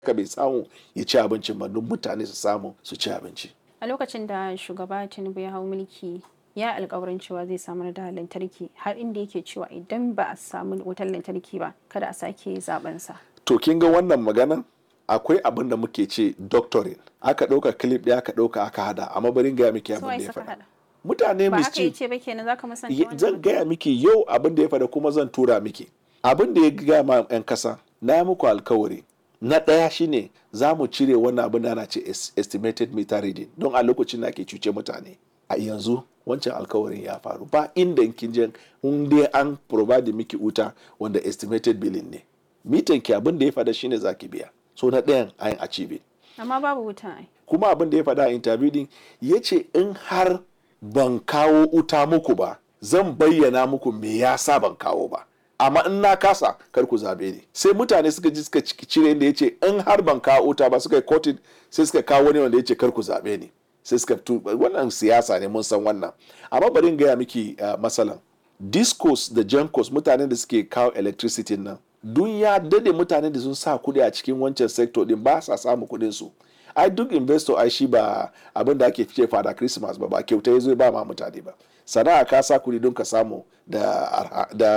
ka bai samu ya ci abincin ba don mutane su samu su ci abinci a lokacin da shugaba tinubu ya hau mulki ya alkawarin cewa zai samar da lantarki har inda yake cewa idan ba a samu wutar lantarki ba kada a sake zaben sa to kin ga wannan maganan akwai abin da muke ce doctoring aka ɗauka clip ɗaya aka ɗauka aka hada amma barin gaya miki abin Suwaye da ya suka faɗa hada mutane ba haka mischief yace ba kenan zaka musanta Ye- wannan zan magana? gaya miki yau abin da ya faɗa kuma zan tura miki abin da ya gaya ma 'yan kasa na yi muku alkawari na ɗaya shine za mu cire wannan abin da ana ce es- estimated meter reading don a lokacin da ake cuce mutane a yanzu wancan alkawarin ya faru ba inda kin je in dai an provide miki wuta wanda estimated billing ne mitan ki abin da ya faɗa shine zaki biya so na ɗayan an achieve amma babu wuta ai kuma abin da ya faɗa a interview din ya ce in har ban kawo uta muku ba zan bayyana muku me yasa ban kawo ba amma in na kasa kar ku zabe ni sai mutane suka ji suka ci- cire inda ya ce in har ban kawo uta ba suka yi kotin sai suka kawo wani wanda ya ce kar ku zabe ni sai suka tu wannan siyasa ne mun san wannan amma bari in gaya miki uh, masalan discos da jankos mutanen da suke kawo electricity nan dun ya dade mutane da sun sa kuɗi a cikin wancan sector din ba sa samu kuɗin su ai duk investor ai shi ba abin da ake fice fada christmas ba ba kyauta ya zo ba ma mutane ba sana'a ka sa kuɗi don ka samu da arha- da